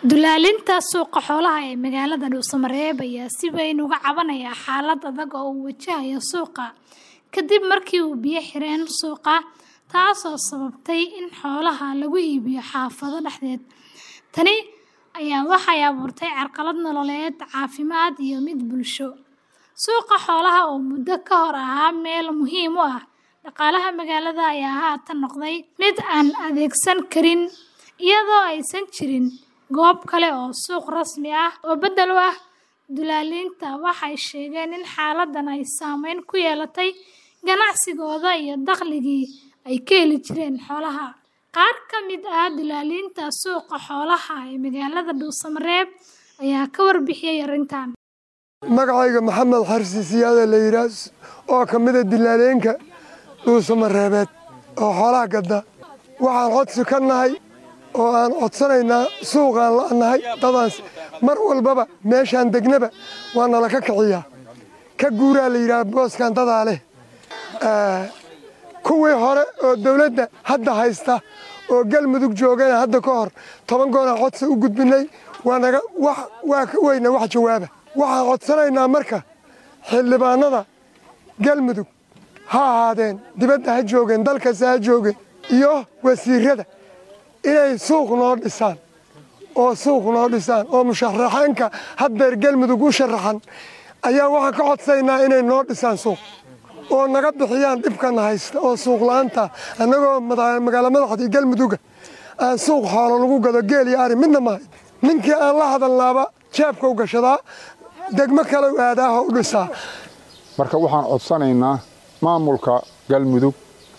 Dulaalinta suuqa xoolaha ee magaalada Dhuusamareeb ayaa si weyn uga cabanaya xaalad adag oo uu wajahayo suuqa kadib markii uu biyo xireen suuqa, taasoo sababtay in xoolaha lagu iibiyo xaafado dhexdeed. Tani ayaa waxay abuurtay carqalad nololeed, caafimaad iyo mid bulsho. Suuqa xoolaha oo muddo ka hor ahaa meel muhiim u ah dhaqaalaha magaalada ayaa haatan noqday mid aan adeegsan karin iyadoo aysan jirin goob kale oo suuq rasmi ah oo beddel u ah dulaalinta. Waxay sheegeen in xaaladdan ay saameyn ku yeelatay ganacsigooda iyo dakhligii ay ka heli jireen xoolaha. Qaar ka mid ah dulaalinta suuqa xoolaha ee magaalada Dhuusamareeb ayaa ka warbixiyay arrintan. magacayga maxamed xarsi siyaada la yidhaah oo ka mid a dilaaleenka dhuusamareebeed oo xoolaha gadda waxaan codsi ka nahay oo aan codsanaynaa suuqaan la'nahay dadaas mar walbaba meeshaan degnaba waa nala ka kiciyaa ka guuraa la yidhaah booskan dadaa leh kuwii hore oo dawladda hadda haysta oo galmudug joogana hadda ka hor toban goonaan codsi u gudbinay waanaga waa ka weyna wax jawaaba waxaan codsanaynaa marka xildhibaanada galmudug ha ahaadeen dibadda ha joogeen dalkasta ha joogeen iyo wasiirada inay suuq noo dhisaan oo suuq noo dhisaan oo musharaxeenka haddeer galmudug u sharaxan ayaa waxaan ka codsaynaa inay noo dhisaan suuq oo naga bixiyaan dhibkana haysta oo suuq la'aanta annagoo magaalo madaxdii galmuduga aan suuq xoolo lagu gado geel iyo ari midna maahay ninkii aan la hadalnaaba jeebka u gashadaa degmo kale u aadaaho u dhisaa marka waxaan codsanaynaa maamulka galmudug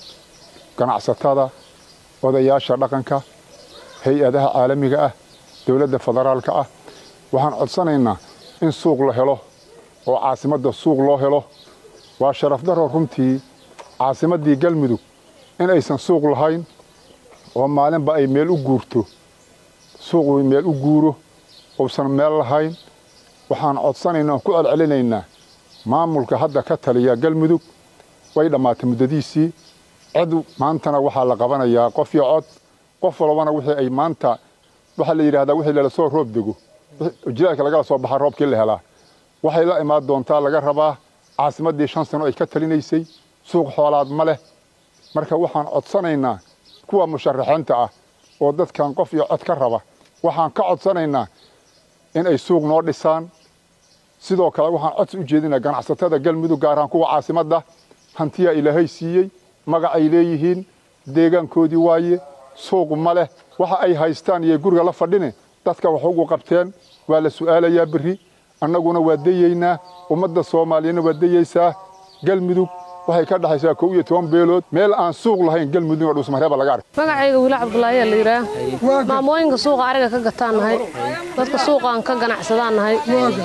ganacsatada odayaasha dhaqanka hay-adaha caalamiga ah dowladda federaalka ah waxaan codsanaynaa in suuq la helo oo caasimadda suuq loo helo waa sharaf daro runtii caasimaddii galmudug in aysan suuq lahayn oo maalinba ay meel u guurto suuqu meel u guuro uusan meel lahayn waxaan codsanaynaa ku celcelinaynaa maamulka hadda ka taliya galmudug way dhammaatay muddadiisii cid maantana waxaa la qabanayaa qof iyo cod qof walbana wixii ay maanta waxaa la yidhahdaa wixii lala soo roob dego jilaalka lagala soo baxa roobkii la helaa waxay la imaan doontaa laga rabaa caasimaddii shan sano ay ka talinaysay suuq xoolaad ma leh marka waxaan codsanaynaa kuwa musharaxiinta ah oo dadkan qof iyo cod ka raba waxaan ka codsanaynaa in ay suuq noo dhisaan sidoo kale waxaan codsi u jeedinaa ganacsatada galmudug gaar ahaan kuwa caasimadda hantiyaa ilaahay siiyey magacay leeyihiin deegaankoodii waaye suuq ma leh waxa ay haystaan iyo guriga la fadhine dadka wax ugu qabteen waa la su'aalayaa berri annaguna waa dayeynaa ummadda soomaaliyana waa dayeysaa galmudug waxay ka dhexaysaa kow iyo toban beelood meel aan suuq lahayn galmudug oo dhuusmareeba laga arkay magacayga wiila cabdulaahiyaa la yidhaah maamooyinka suuqa ariga ka gataan nahay dadka suuqaan ka ganacsadaan nahay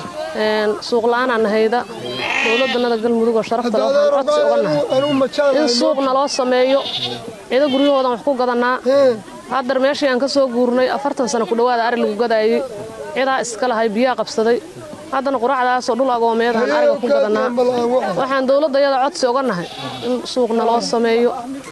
suuq la'aanaan nahayda dowladannada galmudug oo sharafta leh waxaan codsi uga nahay in suuq naloo sameeyo cido guryahoodan wax ku gadannaa haddar meeshii aan ka soo guurnay afartan sano ku dhowaada ari lagu gadaayey cidaa iska lahay biyaa qabsaday haddana quracdaasoo dhul agoomeed aan ariga ku gadannaa waxaan dowladda yada codsi uga nahay in suuq naloo sameeyo